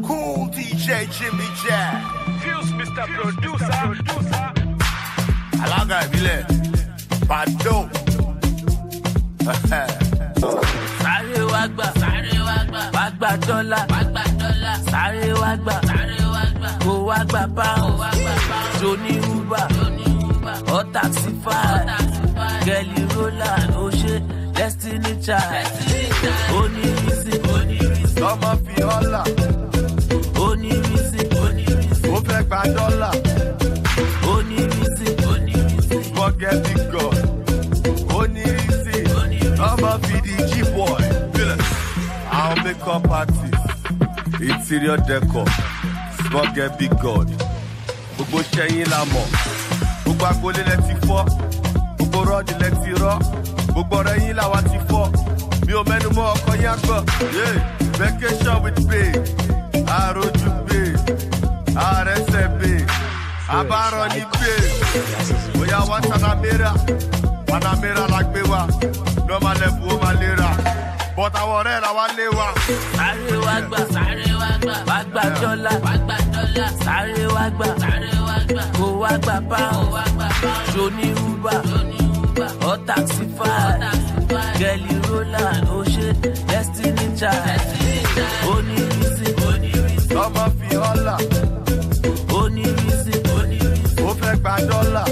Cool DJ Jimmy Jack. Fuse Mr. Producer. Alága ìbílẹ̀. Bàdó. sáré wá gbà sáré wá gbà wá gbà dọ́là wá gbà dọ́là sáré wá gbà sáré wá gbà kó wá gbà pound wá gbà pound joni uber joni uber ọ taxify gẹ̀lì roller ó ṣe destiny child onírísí onírísí Lọ́mọ fi ọ́là. onírísí onírísí Ó fẹ́ gba dọ́là. onírísí onírísí Forget big God. Ó ní rísì. Lọ́mọ fi di G-boy. Àwọn makeup artist. Interior decor. Forget big God. Gbogbo ṣẹ́yìn la mọ̀. Gbogbo agboolé lẹ ti fọ́. Gbogbo rọ́ọ̀dì lẹ ti rọ́. Gbogbo ọ̀rẹ́ yín làwa ti fọ́. Mi ò mẹ́nu mọ́ ọkọ yín àgbọ̀. Yeah. Vacation with babe. Àròjù babe. Àrẹsẹ̀ babe. Àbárọ̀ ní babe. Bóyá wá Panamera. Panamera la gbé wa. Normal level ó máa lè ra. But àwọn ọ̀rẹ́ la wá lé wa. sáré wá gbà sáré wá gbà wá gbà dọ́là wá gbà dọ́là sáré wá gbà sáré wá gbà kó wá gbà pound wá gbà pound joni uber joni uber ọ taxify gẹ̀lì roller ó ṣe destiny child onírísí onírísí Lọ́mọ fi ọ́là. onírísí onírísí Ó fẹ́ gba dọ́là.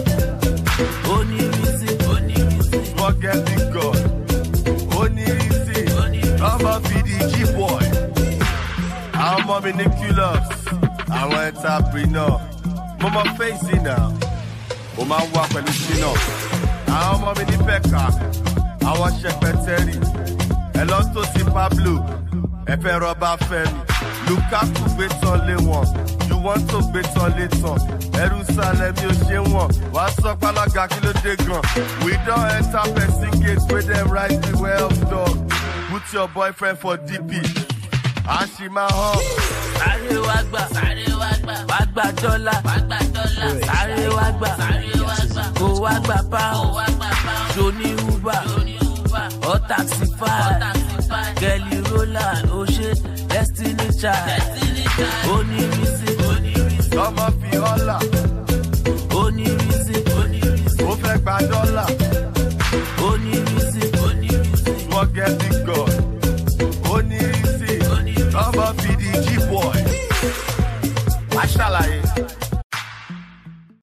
onírísí onírísí Forget big God. Ó ní rísì. Lọ́mọ fi di G-boy. Àwọn ọmọ mi ní Culus. Àwọn entrepreneur. Mo mọ fèsì náà. Mo máa ń wá pẹ̀lú Sina. Àwọn ọmọ mi ní Pẹ̀ka. Àwọn ṣẹpẹtẹ́rì. Ẹ lọ tó sí Pablo. Ẹ fẹ́ rọ́bà Fẹ́mi. Lukaku gbé tán lé wọn. You want to gbé tán lé tán. Ẹrú sálẹ̀ mi ò ṣe wọ̀n. Wàá sọ pálága kí ló dé gan. We don enter person gate wey dem write the well dog. Put your boyfriend for DP. Àṣìmá hàn. sáré wá gbà sáré wá gbà wá gbà dọ́là wá gbà dọ́là sáré wá gbà sáré wá gbà kó wá gbà pound wá gbà pound joni uber joni uber ọ taxify gẹ̀lì roller ó ṣe destiny child onírísí onírísí Lọ́mọ